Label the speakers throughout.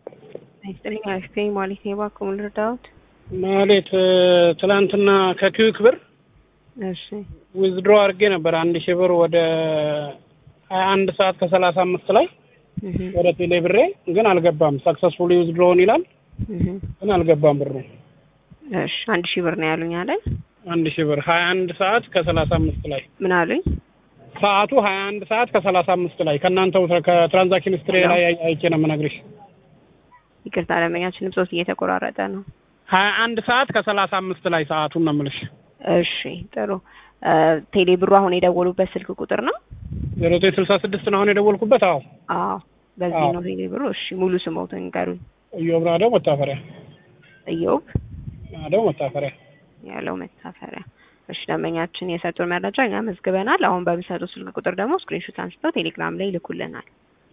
Speaker 1: ይስጥልኝ አሽቴ ማለት ነው። እባክዎ ምን ልርዳዎት?
Speaker 2: ማለት ትላንትና ከኪዩክ ብር
Speaker 1: እሺ
Speaker 2: ዊዝድሮ አድርጌ ነበር አንድ ሺህ ብር ወደ ሀያ አንድ ሰዓት ከሰላሳ አምስት ላይ
Speaker 1: እህ
Speaker 2: ወደ ቴሌ ብሬ ግን አልገባም። ሰክሰስፉሊ ዊዝድሮውን ይላል
Speaker 1: እህ
Speaker 2: ግን አልገባም ብሩ።
Speaker 1: እሺ አንድ ሺህ ብር ነው ያሉኝ አይደል?
Speaker 2: አንድ ሺህ ብር ሀያ አንድ ሰዓት ከሰላሳ አምስት ላይ
Speaker 1: ምን አሉኝ?
Speaker 2: ሰዓቱ ሀያ አንድ ሰዓት ከሰላሳ አምስት ላይ ከእናንተው ከትራንዛክሽን ስትሬ ላይ አይቼ ነው የምነግርሽ።
Speaker 1: ይቅርታ ደንበኛችን ድምፆት እየተቆራረጠ ነው።
Speaker 2: ሀያ አንድ ሰዓት ከሰላሳ አምስት ላይ ሰዓቱን ነው የምልሽ።
Speaker 1: እሺ ጥሩ ቴሌ ብሩ አሁን የደወሉበት ስልክ ቁጥር ነው?
Speaker 2: ዜሮ ዘጠኝ ስልሳ ስድስት ነው አሁን የደወልኩበት። አዎ
Speaker 1: አዎ በዚህ
Speaker 2: አዎ።
Speaker 1: ነው ቴሌ ብሩ። እሺ ሙሉ ስሞትን ንገሩኝ።
Speaker 2: እዮብ ናደው መታፈሪያ
Speaker 1: እዮብ
Speaker 2: ናደው መታፈሪያ።
Speaker 1: ያለው መታፈሪያ። እሺ ደንበኛችን የሰጡን መረጃ እኛ መዝግበናል። አሁን በሚሰጡ ስልክ ቁጥር ደግሞ ስክሪንሾት አንስተው ቴሌግራም ላይ ይልኩልናል።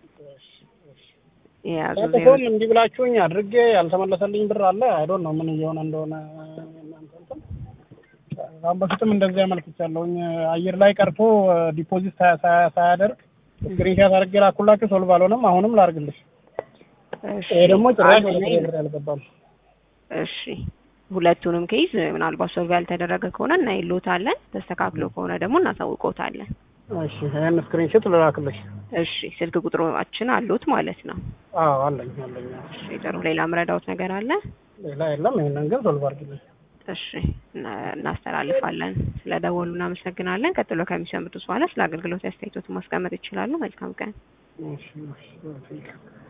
Speaker 1: የያዙ ዜሮ
Speaker 2: ባለፈውም እንዲህ ብላችሁኝ አድርጌ ያልተመለሰልኝ ብር አለ። አይዶን ነው ምን እየሆነ እንደሆነ እናንተ እንትን አሁን በፊትም እንደዚህ አመልክቻለሁኝ። አየር ላይ ቀርቶ ዲፖዚት ሳያ- ሳያ- ሳያደርግ ስክሪንሻት አድርጌ ላኩላችሁ። ሶልቭ አልሆነም። አሁንም ላርግልሽ።
Speaker 1: እሺ
Speaker 2: ይሄ ደግሞ ጭራሽ
Speaker 1: አንድ
Speaker 2: ወደ
Speaker 1: ላይ
Speaker 2: ብር ያልገባም።
Speaker 1: እሺ ሁለቱንም ኬዝ ምናልባት ሶልቭ ያልተደረገ ከሆነ እናይሎታለን። ተስተካክሎ ከሆነ ደግሞ እናሳውቆታለን።
Speaker 2: እሺ ይሄን ስክሪንሾት ልላክልሽ።
Speaker 1: እሺ ስልክ ቁጥሮችን አሉት ማለት ነው።
Speaker 2: አዎ አለኝ አለኝ።
Speaker 1: እሺ ጥሩ። ሌላ ምረዳውት ነገር አለ?
Speaker 2: ሌላ የለም። ይሄንን ግን ሶልቭ አድርግልኝ።
Speaker 1: እሺ እና- እናስተላልፋለን። ስለ ደወሉ እናመሰግናለን። ቀጥሎ ከሚሰሙት በኋላ ስለ አገልግሎት አስተያየቶትን ማስቀመጥ ይችላሉ። መልካም ቀን።
Speaker 2: እሺ እሺ